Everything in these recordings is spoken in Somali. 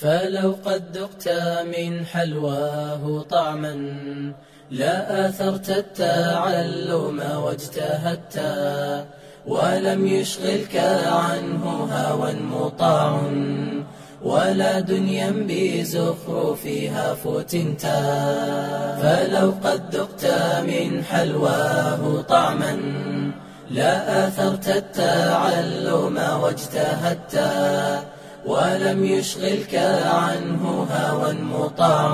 فلو قد ذقت من حلواه طعما لا آثرت التعلم واجتهدت ولم يشغلك عنه هوى مطاع ولا دنيا بزخرفها فتنتا فلو قد ذقت من حلواه طعما لا آثرت التعلم واجتهدت ولم يشغلك عنه هوى مطاع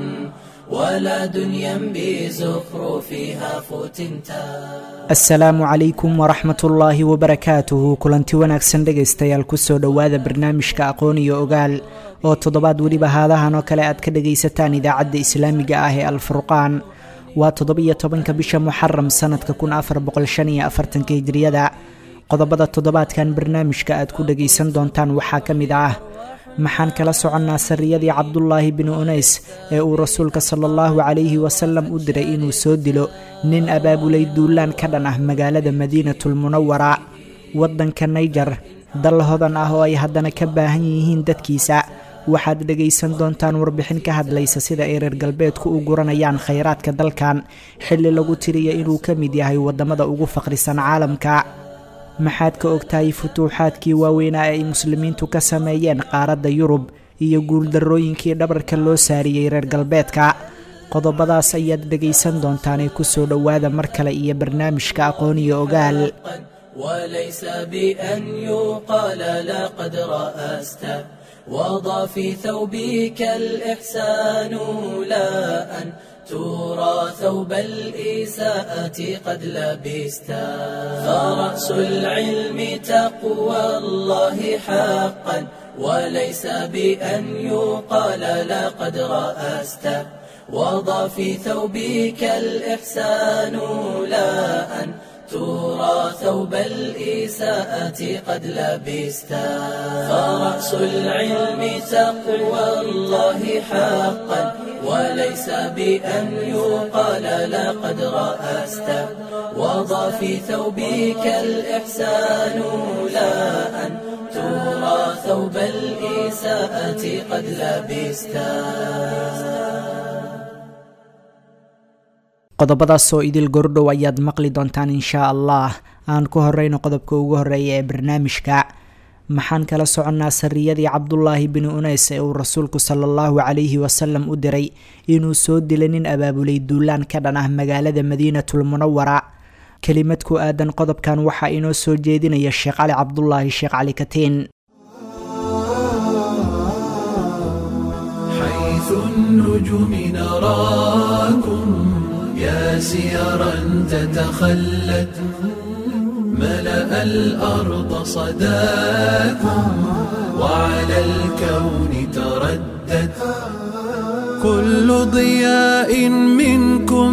ولا دنيا بزخرفها فتنتا asalaamu calaykum waraxmat ullaahi wabarakaatuhu kulanti wanaagsan dhegaystayaal kusoo dhowaada barnaamijka aqoon iyo ogaal oo toddobaad weliba haadahan oo kale aad ka dhagaysataan idaacadda islaamiga ah ee alfurqaan waa toddobiyo tobanka bisha muxaram sanadka kun afar boqol shan iyo afartanka hijriyada qodobada toddobaadkan barnaamijka aad ku dhagaysan doontaan waxaa ka mid ah maxaan kala soconnaa sariyadii cabdulaahi binu unays ee uu rasuulka sala allahu calayhi wasalam u diray inuu soo dilo nin abaabulay duulaan ka dhan ah magaalada madiinatulmunawara waddanka nayjar dal hodan ah oo ay haddana ka baahan yihiin dadkiisa waxaad dhegaysan doontaan warbixin ka hadlaysa sida ay reer galbeedku u guranayaan khayraadka dalkan xilli lagu tiriya inuu ka mid yahay waddamada ugu faqrisan caalamka maxaad ka ogtahay futuuxaadkii waaweynaa ee ay muslimiintu ka sameeyeen qaaradda yurub iyo guuldarrooyinkii dhabarka loo saariyey reer galbeedka qodobadaas ayaad dhegaysan doontaanee kusoo dhowaada mar kale iyo barnaamijka aqoon iyo ogaal وليس بأن يقال لقد رأست وضع في ثوبك الإحسان لا أن ترى ثوب الإساءة قد لبست فرأس العلم تقوى الله حقا وليس بأن يقال لقد رأست وضع في ثوبك الإحسان لا أن ترى ثوب الإساءة قد لبست فرأس العلم تقوى الله حقا وليس بأن يقال لقد رأست وضع في ثوبك الإحسان لا أن ترى ثوب الإساءة قد لبست qodobadaas oo idil gordhow ayaad maqli doontaan inshaa allah aan ku horeyno qodobka ugu horeeya ee barnaamijka maxaan kala soconnaa sariyadii cabdulaahi binu unays ee uu rasuulku sala allahu calayhi wasalam u diray inuu soo dilay nin abaabulay duulaan ka dhan ah magaalada madiinatulmunawara kelimad ku aadan qodobkan waxaa inoo soo jeedinaya sheekh cali cabdulaahi sheekh cali katiin حيث النجوم نراكم يا سيرا تتخلت ملأ الأرض صداكم وعلى الكون تردت كل ضياء منكم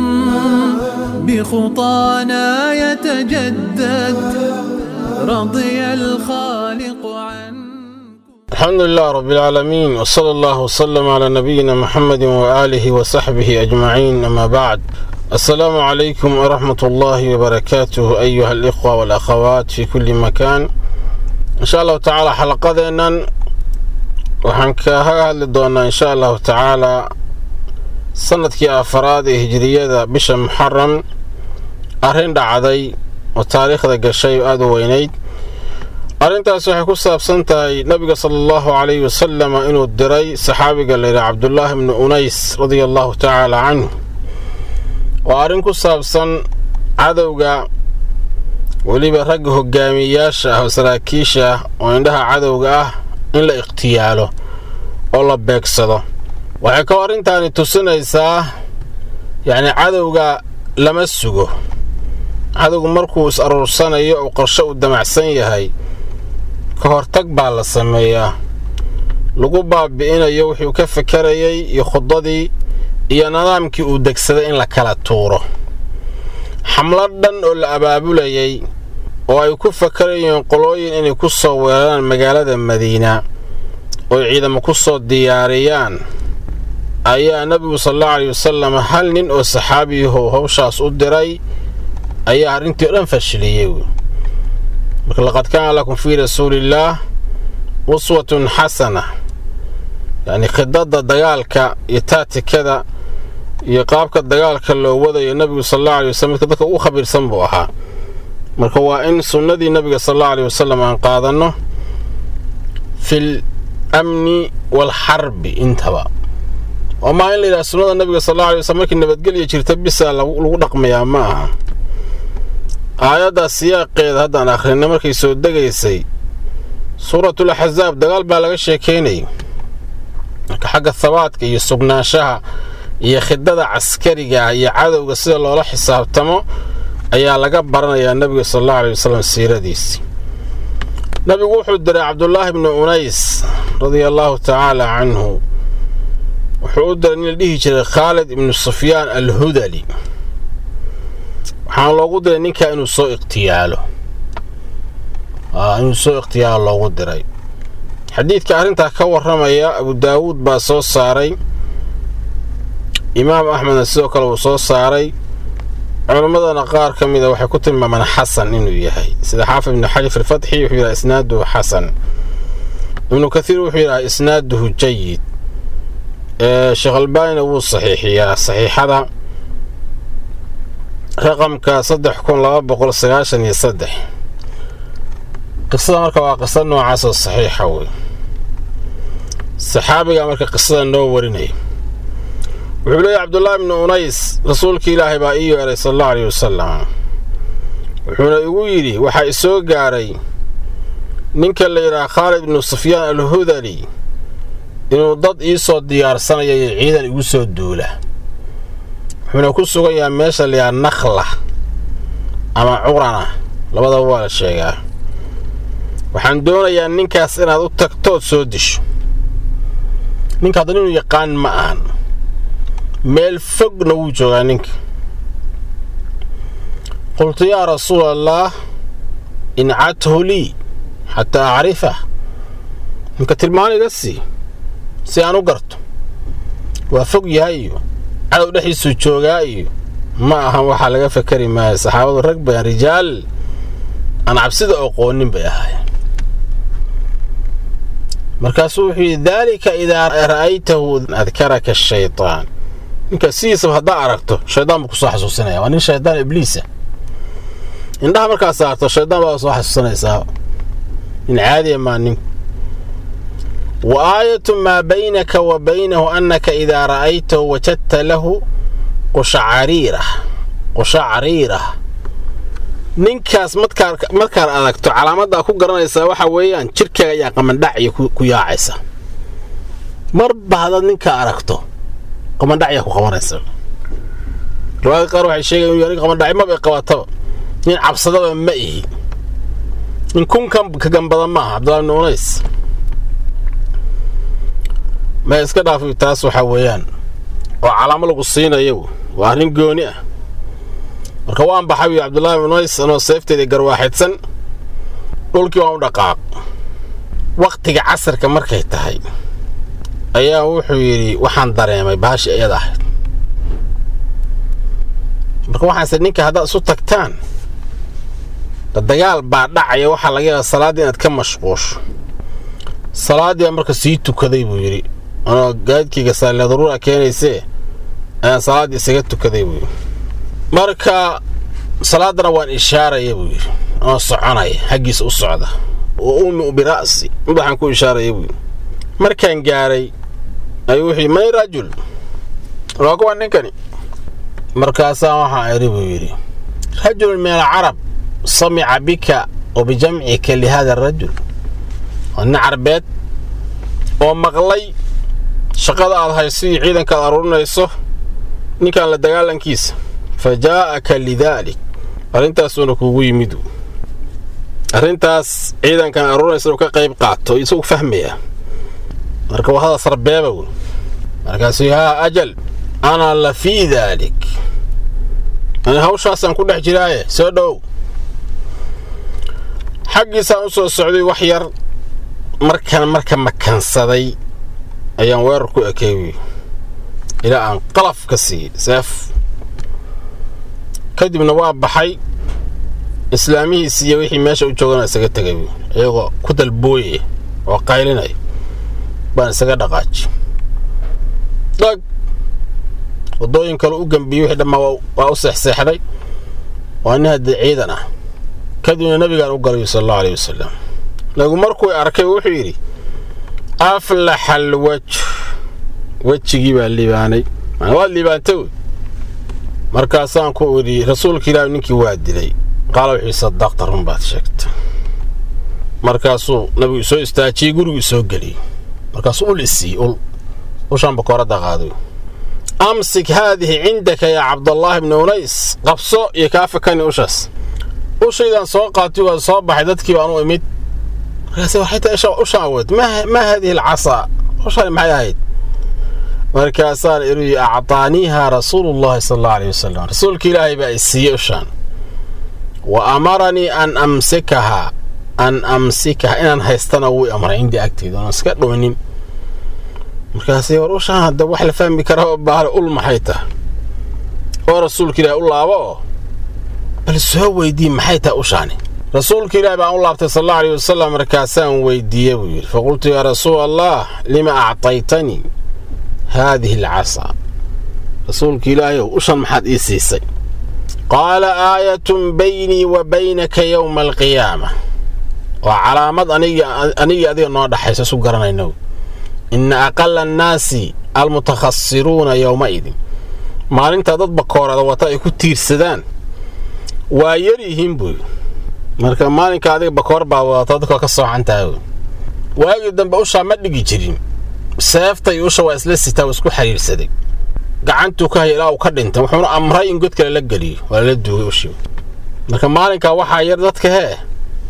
بخطانا يتجدد رضي الخالق عنكم الحمد لله رب العالمين وصلى الله وسلم على نبينا محمد وآله وصحبه أجمعين أما بعد السلام عليكم ورحمة الله وبركاته أيها الإخوة والأخوات في كل مكان إن شاء الله تعالى حلقتنا waxaan kaga hadli doonaa insha allahu tacaalaa sanadkii afaraad ee hijiriyada bisha muxaram arrin dhacday oo taariikhda gashay oo aada u weynayd arrintaas waxay ku saabsan tahay nabiga sala allahu calayhi wasalam inuu diray saxaabiga layidhi cabdulaahi bnu unays radia allahu tacaala canhu waa arrin ku saabsan cadowga weliba ragga hogaamiyeyaasha ah oo saraakiisha ah oo indhaha cadowga ah in la ikhtiyaalo oo la beegsado waxay kaloo arrintaani tusinaysaa yacni cadowga lama sugo cadowgu markuu is aruursanayo oo qorshe uu damacsan yahay ka hortag baa la sameeyaa lagu baabi'inayo wuxuu ka fakarayay iyo khudadii iyo nidaamkii uu degsaday in la kala tuuro xamlad dhan oo la abaabulayay oo ay ku fakarayeen qolooyin inay ku soo weeraraan magaalada madiina oo ciidamo ku soo diyaariyaan ayaa nebigu salalla aleyhi wasalam hal nin oo saxaabiyahow howshaas u diray ayaa arrintii o dhan fashiliyey marka laqad kaana lakum fii rasuuliillaah uswatun xasana yacni khidadda dagaalka iyo taatikada iyo qaabka dagaalka loo wadayo nebigu sal allahu alay wasalam midka dadka ugu khabiirsan buu ahaa marka waa in sunnadii nebiga sal allahu alay wasalam aan qaadanno fil amni waalxarbi intaba oo maa in la yidhaha sunnada nebiga sal allahu alay wasalam markii nabadgelya jirta bisa lagu dhaqmayaa ma aha aayaddaa siyaaqeeda haddaan akhrinay markay soo degaysay suuratul axsaab dagaal baa laga sheekaynayay marka xagga habaadka iyo sugnaanshaha iyo khidada caskariga iyo cadowga sida loola xisaabtamo ayaa laga baranayaa nebiga sal allahu alay wasalam siiradiisii nabigu wuxuu diray cabdulaahi bnu unays radia allaahu tacaala canhu wuxuu u diray nin la dhihi jiray khaalid ibnu sufyaan alhudali waxaana loogu diray ninkaa inuu soo ikhtiyaalo inuu soo ikhtiyaalo loogu diray xadiidka arrintaa ka warramaya abu daawuud baa soo saaray imaam axmedna sidoo kale uu soo saaray culimmadana qaar ka mida waxay ku tilmaamaan xasan inuu yahay sida xaafid ibnu xajar fi lfatxi wuxuu yidhaha isnaaduhu xasan ibnu kathiir wuxuu yidhaha isnaaduhu jayid sheekh albaanina wuu saxiixiyaa saxiixada raqamka saddex kun laba boqol sagaashan iyo saddex qisada marka waa qisa noocaasoo saxiixa wey saxaabiga marka qisada noo warinaya wuxuu leeyahy cabdullaahi bnu unays rasuulka ilaahay baa ii yeeray sal allahu aleyh wasalam wuxuuna igu yidhi waxaa isoo gaaray ninka la yidhaha khaalid ibnu sufyaan alhudali inuu dad ii soo diyaarsanaya iyo ciidan igu soo duula wuxuuna ku sugan yahay meesha la yidhaha nakhla ama curana labadaba waa la sheegaa waxaan doonayaa ninkaas inaad u tagtood soo disho ninka haddan inuu yaqaan ma ahan meel fogna wuu joogaa ninka qultu yaa rasuula allaah incadhu lii xataa acrifah ninka tilmaan iga sii si aan u garto waa fog yahay iyo cadow dhexdiisuu joogaa iyo ma ahan waxaa laga fakari maayo saxaabadu rag bayan rijaal aan cabsida oqoonin bay ahaayeen markaasuu wuxuu yidhi daalika idaa ra'aytahu adkaraka ashaytaan ninka sidiisaba haddaa aragto shaydaan buu kusoo xasuusinaya waa nin shaydaan ibliisa indhaha markaa saarto shaydaan baa soo xasuusanaysaa nin caadiya maa ninku wa aayatu maa baynaka wa baynahu annaka idaa ra'aytahu wajadta lahu qushacariirah qushacariirah ninkaas markaad aragto calaamaddaa ku garanaysaa waxaa weeyaan jidhkaaga ayaa qamandhacya ku yaacaysa marba haddaad ninkaa aragto qamandhacyaa ku qabanaysa riwaayada qaar waxay sheegayan inu yahay qamandhacyo mabay qabataba nin cabsadaba ma ihi nin kunkan ka gambada maaha cabdullahi bni unays ma iska dhaafi taas waxaa weeyaan oo calaamo lagu siinayo waa arrin gooni ah marka waan baxay wiyo cabdullaahi bni unays anoo seefteedii garwaaxidsan dhulkii waan u dhaqaaq wakhtiga casarka markay tahay ayaa wuxuu yidhi waxaan dareemay baashii iyada ahayd marka waxaanse ninka haddaad isu tagtaan dagaal baa dhacaya waxaa laga yaaba salaaddii inaad ka mashquusho salaaddiibaa marka sii tukaday buu yidhi anoo gaadkayga saaliya daruura keenaysee ayaan salaaddii isaga tukaday buu yidhi marka salaaddana waan ishaaraya buu yidhi anoo soconaya xaggiisa u socda wa umiu bira'si madaxaan ku ishaaraya buu yidhi markaan gaaray ayuu wuxuu yidhi may rajul waa kuwa ninkani markaasaa waxaa idhi buu yidhi rajulun min alcarab samica bika wa bijamcika lihada arajul waa nin carbeed oo maqlay shaqada aad hayso iyo ciidanka aad aruurinayso ninkan la dagaalankiisa fa jaa'aka lidaalik arrintaasuuna kuugu yimid arrintaas ciidankan aruurinaysa inuu ka qayb qaato isagu fahmaya marka waa hada sarbeeba wey markaasuu haa ajal ana la fii daalik ani hawshaasaan ku dhex jiraaye soo dhowow xaggiisaan u soo socday wax yar markan marka makansaday ayaan weerar ku ekeey ilaa aan qalaf ka siiyey seef kadibna waa baxay islaamihiisi iyo wixii meesha u joogana isaga tegay iyagoo ku dalbooyaya oo qaylinaya baan isaga dhaqaaji dhag waddooyin kale u gambiyey wixii dhammaa waa u seexseexday waa nin haddii ciidan ah kadibna nabigaan u galayo sal allahu aleyh wasalam nabigu markuu arkay wuxuu yidhi aflaxa alwaj wejigii baa liibaanay waad liibaantay wey markaasaan ku idhi rasuulka ilaahi ninkii waa dilay qaala wuxuu sadaqta run baad sheegta markaasuu nabigu soo istaajiyey gurigii soo geliyey markaasuu ul isiiyey ul ushaan bakooradda qaaday amsik haadihi cindaka yaa cabdallaahi bni unays qabso iyo kaa fakani ushaas ushaydaan soo qaatay waa soo baxay dadkii baan u imid markaase waxay tahay ushaan awood maa haadihi alcasaa ushaani maxay ahayd markaasaan ihi acطaaniiha rasuulullahi sal allau aleyh wasalam rasuulka ilaahay baa i siiyey ushaan wa amaranii an amsikahaa an amsikaha inaan haystana wuu amray cindii agteeda oon iska dhoonin markaase war ushaan hadda wax la fahmi karaa oo baale ul maxay tahay oo rasuulka ilaahay u laabo oo bal soo weydii maxay tahay ushaani rasuulka ilaahi baan u laabtay sal allau aleyh wasalam markaasaan weydiiye buu yidhi faqultu yaa rasuul allah lima actaytanii haadihi alcasaa rasuulka ilaahayow ushan maxaad ii siisay qaala aayatun baynii wa baynaka yowma alqiyaama waa calaamad anigii adiga noo dhaxayso isu garanayno inna aqala annaasi almutakhasiruuna yowmaidin maalintaa dad bakoorada wata ay ku tiirsadaan waa yar yihiin buy marka maalinka adiga bakoor baa wadata dadka ka soocantaha waagii dambe ushaa ma dhigi jirin seefta iyo usha waa isla sitaa waa isku xiriirsaday gacantuu ka haya ilaa uu ka dhintay wuxuuna amray in god kale la geliyo waa lala duugay ushii marka maalinkaa waxaa yar dadka hee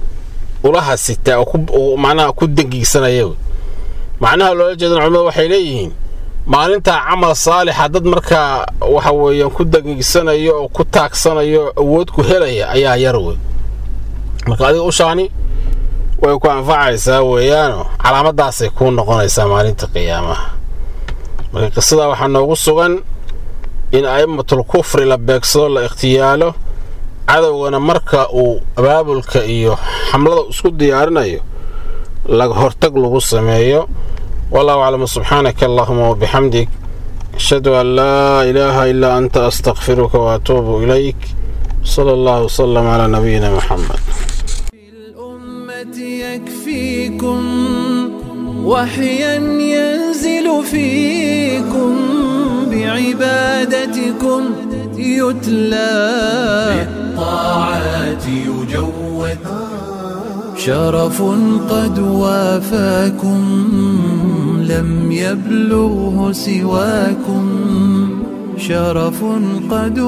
ulaha sitaa oo macnaha ku dangiigsanaya macnaha loola jeedan culimmadu waxay leeyihiin maalintaa camal saalixa dad markaa waxa weeyaan ku dangiigsanayo oo ku taagsanayo awood ku helaya ayaa yar wey marka adiga ushaani way ku anfacaysaa weeyaano calaamadaasay kuu noqonaysaa maalinta qiyaamaha marka qisadaa waxaa noogu sugan in a'immatul kufri la beegsado la ikhtiyaalo cadowgana marka uu abaabulka iyo xamlada isku diyaarinayo laga hortag lagu sameeyo wallahu aclam subxaanaka allahuma wabixamdik ashhadu an laa ilaaha ilaa anta astakfiruka waatuubu ilayk sala allahu wasalam calaa nabiyina muxamed يكفيكم وحيا ينزل فيكم بعبادتكم يتلى بالطاعات يجود شرف قد وافاكم لم يبلغه سواكم شرف قد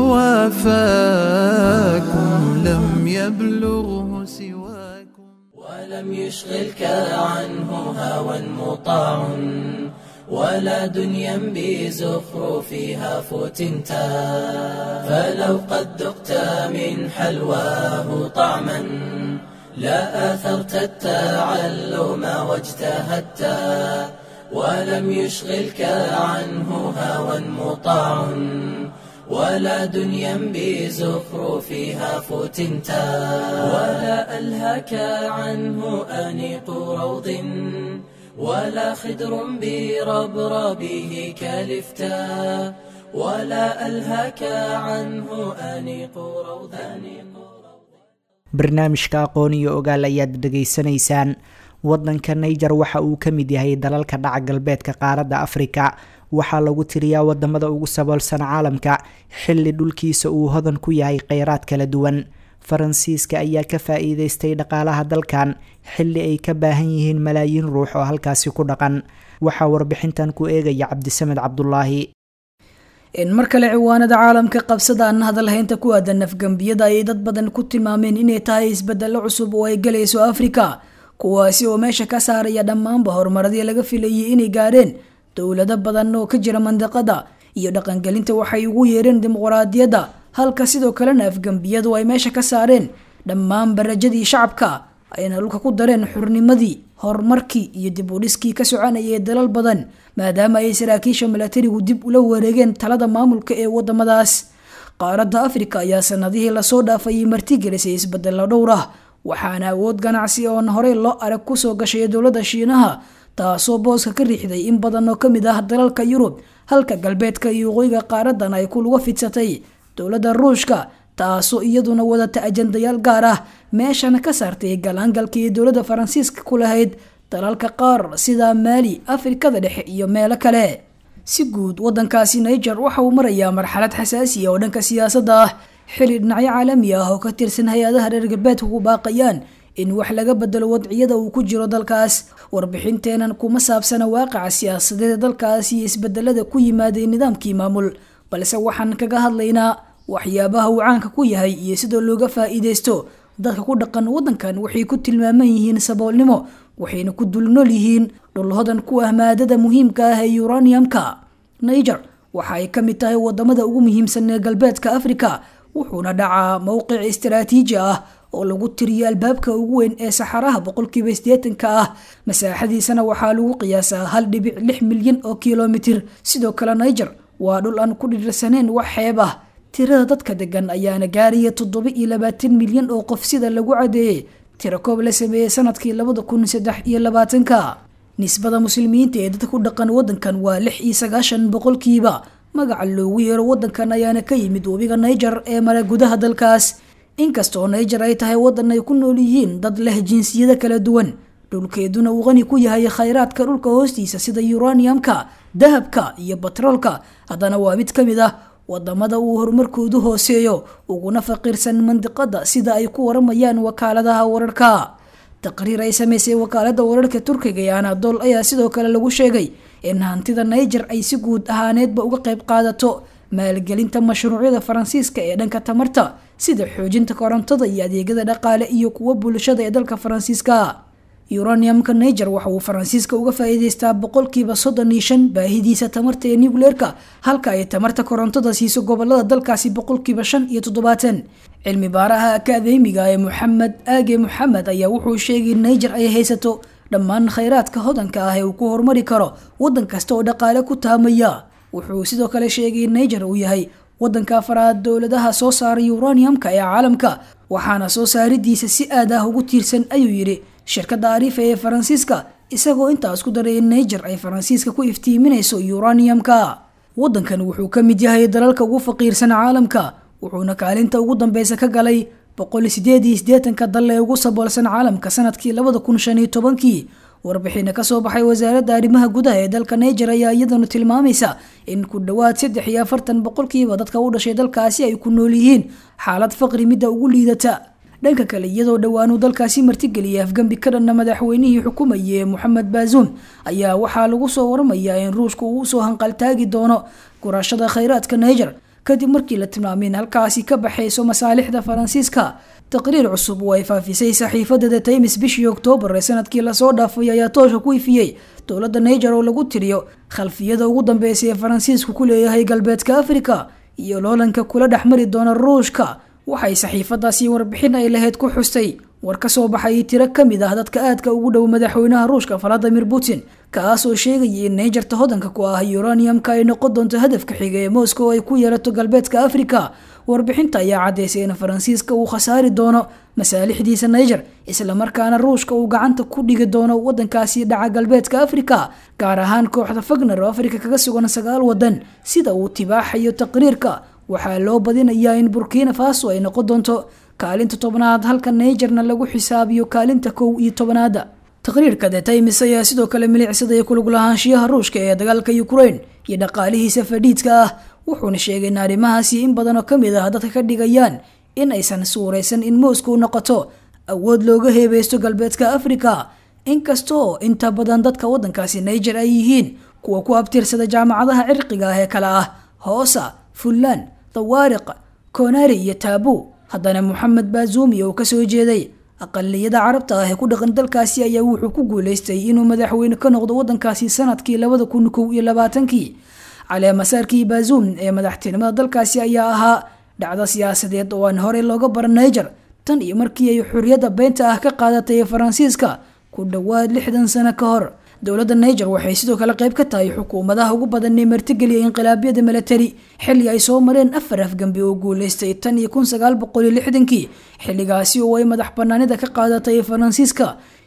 وافاكم لم يبلغه سواكم ولم يشغلك عنه هوى مطاع ولا دنيا بزخرفها فتنتا فلو قد ذقت من حلواه طعما لا آثرت التعلم واجتهدت ولم يشغلك عنه هوى مطاع ولا دنيا بزخرفها فتنتا ولا ألهك عنه أنيق روض ولا خدر بربربه كالفتا ولا ألهك عنه أنيق روض barnaamijka aqoon iyo ogaal ayaad dhegaysanaysaan waddanka naiger waxa uu ka mid yahay dalalka dhaca galbeedka qaaradda afrika waxaa lagu tiriyaa wadamada ugu saboolsan caalamka xilli dhulkiisa uu hodan ku yahay kheyraad kala duwan faransiiska ayaa ka faa-iideystay dhaqaalaha dalkan xilli ay ka baahan yihiin malaayiin ruux oo halkaasi ku dhaqan waxaa warbixintan ku eegaya cabdisamed cabdulaahi in mar kale ciwaanada caalamka qabsada aan hadalhaynta ku aadan nafgambiyada ayay dad badan ku tilmaameen inay tahay isbedelo cusub oo ay galayso afrika kuwaasi oo meesha ka saaraya dhammaanba horumaradii laga filayay inay gaadheen dowlado badan oo ka jira mandiqada iyo dhaqangelinta waxay ugu yeereen dimuqraadiyadda halka sidoo kalena afgambiyadu ay meesha ka saareen dhammaan barajadii shacabka ayna dhulka ku dareen xurnimadii horumarkii iyo dib u dhiskii ka soconayay dalal badan maadaama ay saraakiisha milatarigu dib ula wareegeen talada maamulka ee wadamadaas qaaradda afrika ayaa sanadihii lasoo dhaafayay martigelisay isbedelo dhowr ah waxaana awood ganacsi oon horey loo arag kusoo gashay dowladda shiinaha taasoo booska ka riixday in badan oo ka mid ah dalalka yurub halka galbeedka iyo waqooyiga qaaradan ay ku luga fidsatay dowladda ruushka taasoo iyaduna wadata ajandayaal gaar ah meeshana ka saartay galaangalkii dowladda faransiiska ku lahayd dalalka qaar sida maali afrikada dhexe iyo meelo kale si guud wadankaasi niger waxa uu marayaa marxalad xasaasiya oo dhanka siyaasadda ah xili dhinacyo caalami ah oo ka tirsan hay-adaha reer galbeedka ku baaqayaan in wax laga bedelo wadciyada uu ku jiro dalkaas warbixinteenan kuma saabsana waaqaca siyaasadeed ee dalkaas iyo isbedelada ku yimaaday nidaamkii maamul balse waxaan kaga hadlaynaa waxyaabaha uu caanka ku yahay iyo sidoo looga faa-iideysto dadka ku dhaqan wadankan waxay ku tilmaaman yihiin saboolnimo waxayna ku dulnool yihiin dhulhodan ku ah maadada muhiimka ah ee uraniumka niger waxa ay ka mid tahay wadamada ugu muhiimsan ee galbeedka africa wuxuuna dhacaa mowqic istaraatiiji ah oo lagu tiriyo albaabka ugu weyn ee saxaraha boqolkiiba sideetanka ah masaaxadiisana waxaa lagu qiyaasaa hal dhibic lix milyan oo kilomitir sidoo kale niger waa dhul aan ku dhirsaneen wax xeeb ah tirada dadka degan ayaana gaaraya toddoba iyo labaatan milyan oo qof sida lagu cadeeyey tiro koob la sameeyey sanadkii labada kun saddex iyo labaatanka nisbada muslimiinta ee dadka ku dhaqan wadankan waa lix iyo sagaashan boqolkiiba magaca loogu yeero wadankan ayaana ka yimid webiga niger ee mara gudaha dalkaas inkastoo niger ay tahay wadan ay ku nool yihiin dad leh jinsiyada kala duwan dhulkeeduna uu qani ku yahay khayraadka dhulka hoostiisa sida uraniumka dahabka iyo batroolka haddana waa mid ka mid ah wadamada uu horumarkoodu hooseeyo uguna faqiirsan mandiqada sida ay ku waramayaan wakaaladaha wararka taqriir ay sameysay wakaalada wararka turkiga ee anadol ayaa sidoo kale lagu sheegay in hantida niger ay si guud ahaaneedba uga qayb qaadato maalgelinta mashruucyada faransiiska ee dhanka tamarta sida xoojinta korontada iyo adeegyada dhaqaale iyo kuwa bulshada ee dalka faransiiska uraniumka niger waxa uu faransiiska uga faa-iideystaa boqolkiiba soddon iyo shan baahidiisa tamarta ee nucleerka halka ay tamarta korontada siiso gobolada dalkaasi boqolkiiba shan iyo toddobaatan cilmi baaraha akaademiga ee moxamed aage moxamed ayaa wuxuu sheegay in niger ay haysato dhammaan khayraadka hodanka ah ee uu ku horumari karo wadan kasta oo dhaqaale ku taamaya wuxuu sidoo kale sheegay in niger uu yahay wadanka afaraad dowladaha soo saara uraniumka ee caalamka waxaana soo saaridiisa si aad ah ugu tiirsan ayuu yidhi shirkadda arifa ee faransiiska isagoo intaas ku daray in niger ay faransiiska ku iftiiminayso uraniumka wadankan wuxuu ka mid yahay dalalka ugu faqiirsan caalamka wuxuuna kaalinta ugu dambeysa ka galay boqol sideed iyo sideetanka dal ee ugu saboolsan caalamka sanadkii labada kun shan iyo tobankii warbixina kasoo baxay wasaaradda arrimaha gudaha ee dalka niger ayaa iyaduna tilmaamaysa in ku dhowaad saddex iyo afartan boqolkiiba dadka u dhashay dalkaasi ay ku nool yihiin xaalad faqri midda ugu liidata dhanka kale iyadoo dhowaanuu dalkaasi martigeliyay afgambi ka dhanna madaxweynihii xukumayay ee moxamed baazuum ayaa waxaa lagu soo waramayaa in ruushka uu usoo hanqaltaagi doono gurashada khayraadka niger kadib markii la tilmaamay in halkaasi ka baxayso masaalixda faransiiska taqriir cusub oo ay faafisay saxiifada the times bishii oktoobar ee sanadkii lasoo dhaafay ayaa toosha ku ifiyey dowladda niger oo lagu tiriyo khalfiyada ugu dambeysay ee faransiisku ku leeyahay galbeedka africa iyo loolanka kula dhexmari doona ruushka waxay saxiifadaasi warbixin ay lahayd ku xustay war ka soo baxay tiro ka mid ah dadka aadka ugu dhow madaxweynaha ruushka valadimir putin kaas oo sheegayay in nigerta hodanka ku ah uraniumka ay noqon doonto hadafka xiga ee moscow ay ku yeerato galbeedka africa warbixinta ayaa caddeysay in faransiiska uu khasaari doono masaalixdiisa niger islamarkaana ruushka uu gacanta ku dhigi doono wadankaasi dhaca galbeedka africa gaar ahaan kooxda fagner oo afrika kaga sugan sagaal wadan sida uu tibaaxayo taqriirka waxaa loo badinayaa in burkina faso ay noqon doonto kaalinta tobnaad halka nigerna lagu xisaabiyo kaalinta kow iyo tobnaada taqriirka the times ayaa sidoo kale milicsaday kulug lahaanshiyaha ruushka ee dagaalka ukraine iyo dhaqaalihiisa fadhiidka ah wuxuuna sheegay in arrimahaasi in badan oo kamid ah dadka ka dhigayaan in aysan suuraysan in moscow noqoto awood looga heebeysto galbeedka africa inkastoo inta badan dadka wadankaasi niger ay yihiin kuwa ku abtirsada jaamacadaha cirqiga ah ee kale ah hoosa fullaan dawaariq konari iyo taabu haddana moxamed baazuumi oo kasoo jeeday aqaliyada carabta ah ee ku dhaqan dalkaasi ayaa wuxuu ku guuleystay inuu madaxweyne ka noqdo wadankaasi sanadkii labada kun kow iyo labaatankii caleemasaarkii baazuum ee madaxtinimada dalkaasi ayaa ahaa dhacdo siyaasadeed oo aan horey looga baran niger tan iyo markii ay xuriyadda beenta ah ka qaadatay faransiiska ku dhowaad lixdan sano ka hor dowladda niger waxay sidoo kale qayb ka tahay xukuumadaha ugu badan ee martigeliya inqilaabyada milatari xilli ay soo mareen afar afgambi oo guuleystay tan iyo kun sagaal boqol iyo lixdankii xilligaasi oo ay madax banaanida ka qaadatay faransiiska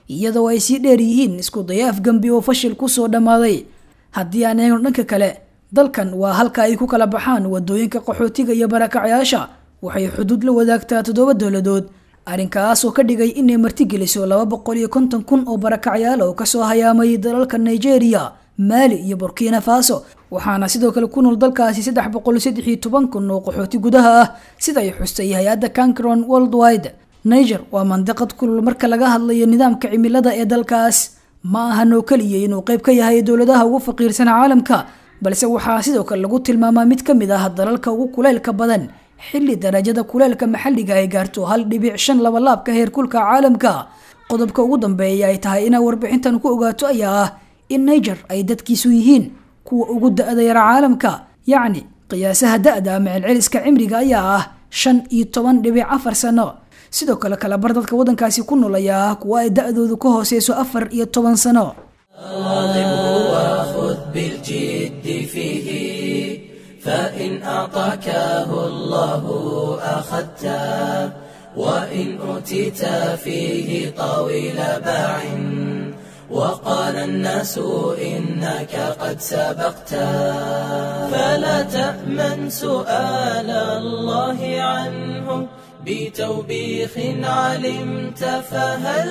iyadoo ay sii dheer yihiin isku daya afgambi oo fashil kusoo dhammaaday haddii aan eegno dhanka kale dalkan waa halka ay ku kala baxaan wadooyinka qaxootiga iyo barakacyaasha waxay xuduud la wadaagtaa toddoba dowladood arrinkaas oo ka dhigay inay martigeliso laba boqol iyo konton kun oo barakacyaal oo kasoo hayaamay dalalka nigeria maali iyo burkina faso waxaana sidoo kale ku nool dalkaasi saddex boqol saddex iyo toban kun oo qaxooti gudaha ah sida ay xustay hay-adda cancron worldwide niger waa mandiqad kulul marka laga hadlayo nidaamka cimilada ee dalkaas ma ahan oo keliya inuu qayb ka yahay dowladaha ugu faqiirsan caalamka balse waxaa sidoo kale lagu tilmaamaa mid ka mid ah dalalka ugu kuleylka badan xilli darajada kuleylka maxalliga ay gaarto hal dhibic shan labalaabka heerkulka caalamka qodobka ugu dambeeya ay tahay inaa warbixintan ku ogaato ayaa ah in niger ay dadkiisu yihiin kuwa ugu da-da yara caalamka yacni qiyaasaha da-da ama celceliska cimriga ayaa ah shan iyo toban dhibic afar sano sidoo kale kalabar dadka waddankaasi ku nool ayaa ah kuwa ay da-doodu ka hooseyso afar iyo toban sano وخذ بالجد فيه فإن أعطاكه الله أخذته وإن أوتيت فيه طويل باع وقال الناس إنك قد سبقت فلا تأمن سؤال الله عنه بتوبيخ علمت فهل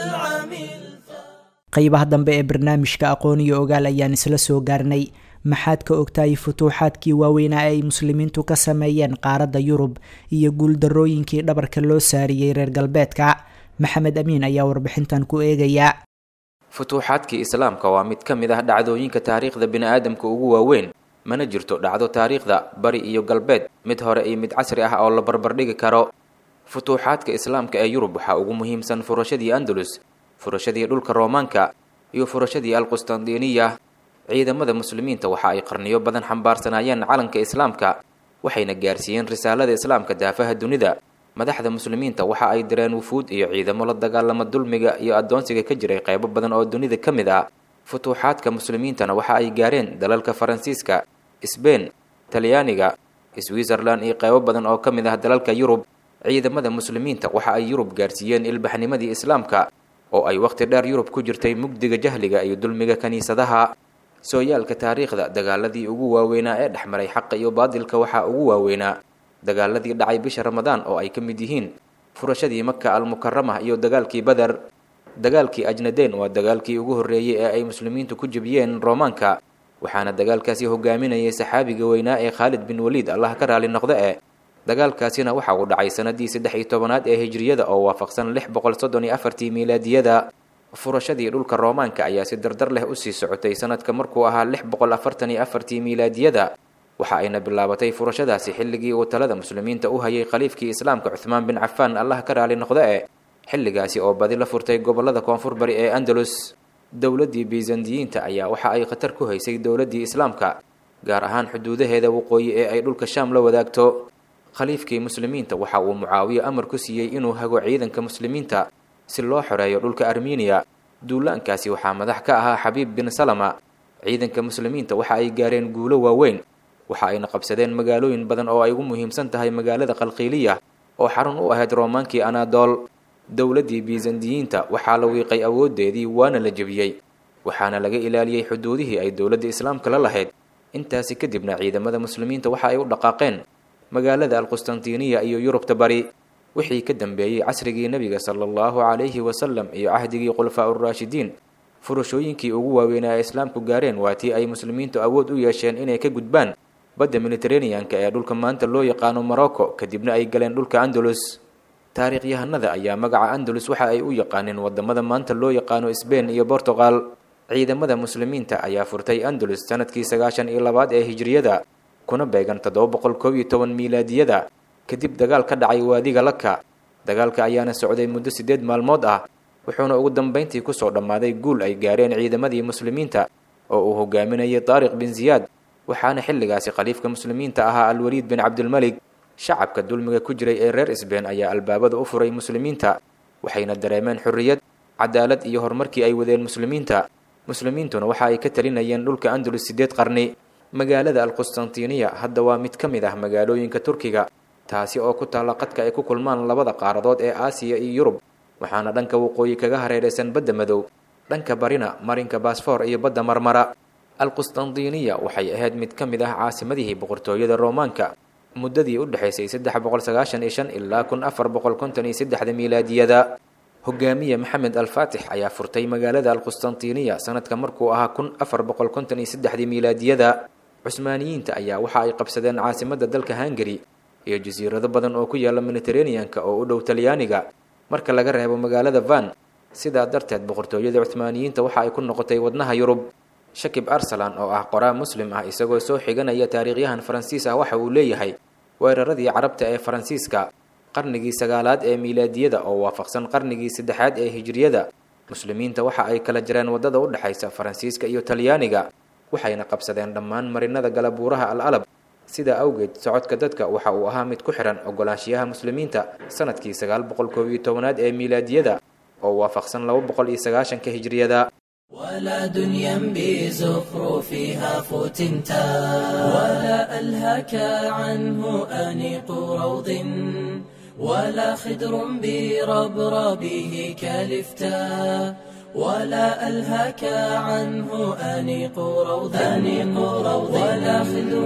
عملت qaybaha dambe ee barnaamijka aqoon iyo ogaal ayaan isla soo gaarnay maxaad ka ogtahay futuuxaadkii waaweynaa ay muslimiintu ka sameeyeen qaaradda yurub iyo guuldarooyinkii dhabarka loo saariyey reer galbeedka maxamed amiin ayaa warbixintan ku eegaya futuuxaadkii islaamka waa mid ka mid ah dhacdooyinka taariikhda bini-aadamka ugu waaweyn mana jirto dhacdo taariikhda bari iyo galbeed mid hore iyo mid casri ah oo la barbardhigi karo futuuxaadka islaamka ee yurub waxaa ugu muhiimsan furashadii andalus furashadii dhulka roomaanka iyo furashadii alqustandiniya ciidamada muslimiinta waxa ay qarniyo badan xambaarsanaayeen calanka islaamka waxayna gaarsiiyeen risaalada islaamka daafaha dunida madaxda muslimiinta waxa ay direen wufuud iyo ciidamo la dagaalama dulmiga iyo addoonsiga ka jiray qaybo badan oo dunida ka mid ah futuuxaadka muslimiintana waxa ay gaareen dalalka faransiiska sbein talyaaniga switzerland iyo qaybo badan oo ka mid ah dalalka yurub ciidamada muslimiinta waxa ay yurub gaarsiiyeen ilbaxnimadii islaamka oo ay wakhti dheer yurub ku jirtay mugdiga jahliga iyo dulmiga kiniisadaha sooyaalka taariikhda dagaaladii ugu waaweynaa ee dhex maray xaqa iyo baadilka waxaa ugu waaweynaa dagaaladii dhacay bisha ramadaan oo ay ka mid yihiin furashadii maka almukarama iyo dagaalkii beder dagaalkii ajnadeen waa dagaalkii ugu horreeyey ee ay muslimiintu ku jebiyeen roomaanka waxaana dagaalkaasi hogaaminayay saxaabiga weynaa ee khaalid bin waliid allah ka raali noqdo e dagaalkaasina waxa uu dhacay sanadii saddex iyo tobanaad ee hijriyada oo waafaqsan lix boqol soddon iyo afartii miilaadiyada furashadii dhulka roomaanka ayaa si dardar leh usii socotay sanadka markuu ahaa lix boqol afartan iyo afartii miilaadiyada waxa ayna bilaabatay furashadaasi xilligii uu talada muslimiinta u hayay khaliifkii islaamka cuhmaan bin cafaan allah ka raali noqdo e xilligaasi oo badi la furtay gobolada koonfur bari ee andalus dowladdii bisandiyiinta ayaa waxa ay khatar ku haysay dowladdii islaamka gaar ahaan xuduudaheeda waqooyi ee ay dhulka shaam la wadaagto khaliifkii muslimiinta waxa uu mucaawiye amar ku siiyey inuu hago ciidanka muslimiinta si loo xoreeyo dhulka armeniya duulaankaasi waxaa madax ka ahaa xabiib bin salama ciidanka muslimiinta waxa ay gaareen guulo waaweyn waxa ayna qabsadeen magaalooyin badan oo ay ugu muhiimsan tahay magaalada qalqiiliya oo xarun u ahayd roomaankii anadool dowladdii bisandiyiinta waxaa la wiiqay awooddeedii waana la jebiyey waxaana laga ilaaliyey xuduudihii ay dowladda islaamka la lahayd intaasi kadibna ciidamada muslimiinta waxa ay u dhaqaaqeen magaalada alqustantiniya iyo yurubta bari wixii ka dambeeyey casrigii nebiga sala allahu calayhi wasalam iyo cahdigii khulafaa uraashidiin furashooyinkii ugu waaweynaa ee islaamku gaareen waa tii ay muslimiintu awood u yeesheen inay ka gudbaan badda mediteraneanka ee dhulka maanta loo yaqaano morocco kadibna ay galeen dhulka andalus taariikhyahanada ayaa magaca andalus waxa ay u yaqaaneen wadamada maanta loo yaqaano sbain iyo bortugal ciidamada muslimiinta ayaa furtay andalus sanadkii sagaashan iyo labaad ee hijriyada kuna beegan toddoba boqol koob iyo toban miilaadiyada kadib dagaal ka dhacay waadiga laka dagaalka ayaana socday muddo siddeed maalmood ah wuxuuna ugu dambayntii kusoo dhammaaday guul ay gaareen ciidamadii muslimiinta oo uu hogaaminayay taariq bin ziyaad waxaana xilligaasi khaliifka muslimiinta ahaa alwaliid bin cabdilmelig shacabka dulmiga ku jiray ee reer isbeen ayaa albaabada u furay muslimiinta waxayna dareemeen xorriyad cadaalad iyo horumarkii ay wadeen muslimiinta muslimiintuna waxa ay ka talinayeen dhulka andalus siddeed qarni magaalada alqustantiniya hadda waa mid ka mid ah magaalooyinka turkiga taasi oo ku taalla qadka ay ku kulmaan labada qaaradood ee aasiya iyo yurub waxaana dhanka waqooyi kaga hareeraysan badda madow dhanka barina marinka baasfoor iyo badda marmara alqustandiniya waxay ahayd mid ka mid ah caasimadihii boqortooyada roomaanka muddadii u dhexaysay saddex boqol sagaashan iyo shan ilaa kun afar boqol konton iyo saddexda miilaadiyada hogaamiye maxamed alfaatix ayaa furtay magaalada alqustantiniya sanadka markuu ahaa kun afar boqol konton iyo saddexdii miilaadiyada cusmaaniyiinta ayaa waxa ay qabsadeen caasimadda dalka hungari iyo jasiirado badan oo ku yaala mediteraneanka oo u dhow talyaaniga marka laga reebo magaalada van sidaa darteed boqortooyada cuhmaaniyiinta waxa ay ku noqotay wadnaha yurub shakib arsalan oo ah qoraa muslim ah isagoo soo xiganaya taariikhyahan faransiis ah waxa uu leeyahay weeraradii carabta ee faransiiska qarnigii sagaalaad ee miilaadiyada oo waafaqsan qarnigii saddexaad ee hijriyada muslimiinta waxa ay kala jireen waddada u dhexaysa faransiiska iyo talyaaniga waxayna qabsadeen dhammaan marinada galabuuraha al alab sidaa awgeed socodka dadka waxa uu ahaa mid ku xihan ogolaanshiyaha muslimiinta sanadkii sagaal boqol koob iyo tobanaad ee miilaadiyada oo waafaqsan laba boqol iyo sagaashanka hijriyada ولا دنيا بزخرفها فتنتا ولا ألهك عنه أنيق روض ولا خدر بربربه كلفتا ولا ألهك عنه أنيق روض أنيق روض ولا خدر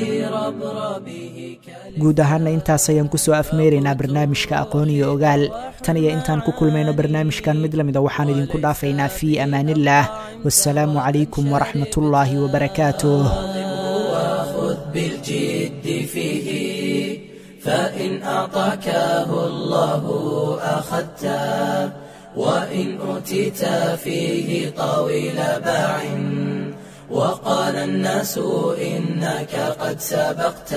بربربه guud ahaana intaas ayaan kusoo afmeeraynaa barnaamijka aqoon iyo ogaal tan iyo intaan ku kulmayno barnaamijkan mid lamida waxaan idinku dhaafaynaa fii amaanillaah wasalaamu calaykum waraxmat ullaahi wabarakaatuh وخذ بالجد فيه فإن أعطاكه الله أخذته وإن أوتيت فيه طويل باع وقال الناس إنك قد سبقت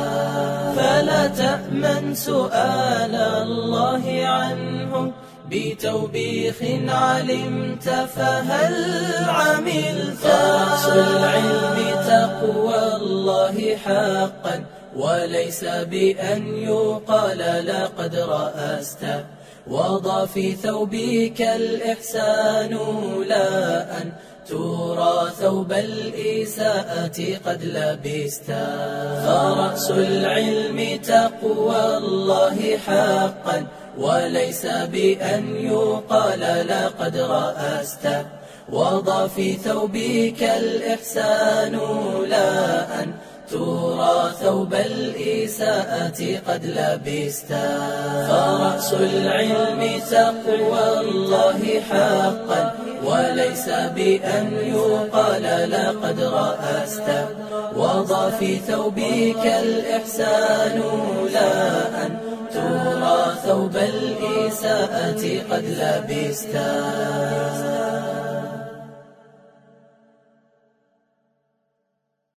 فلا تأمن سؤال الله عنه بتوبيخ علمت فهل عملت رأس العلم تقوى الله حقا وليس بأن يقال لقد رأست وضع في ثوبك الإحسان لا أن ترى ثوب الإساءة قد لبست فرأس العلم تقوى الله حقا وليس بأن يقال لقد رأست وضع في ثوبك الإحسان لا أن ترى ثوب الإساءة قد لبست فرأس العلم تقوى الله حقا وليس بأن يقال لقد رأست وضع في ثوبك الإحسان لا أن ترى ثوب الإساءة قد لبست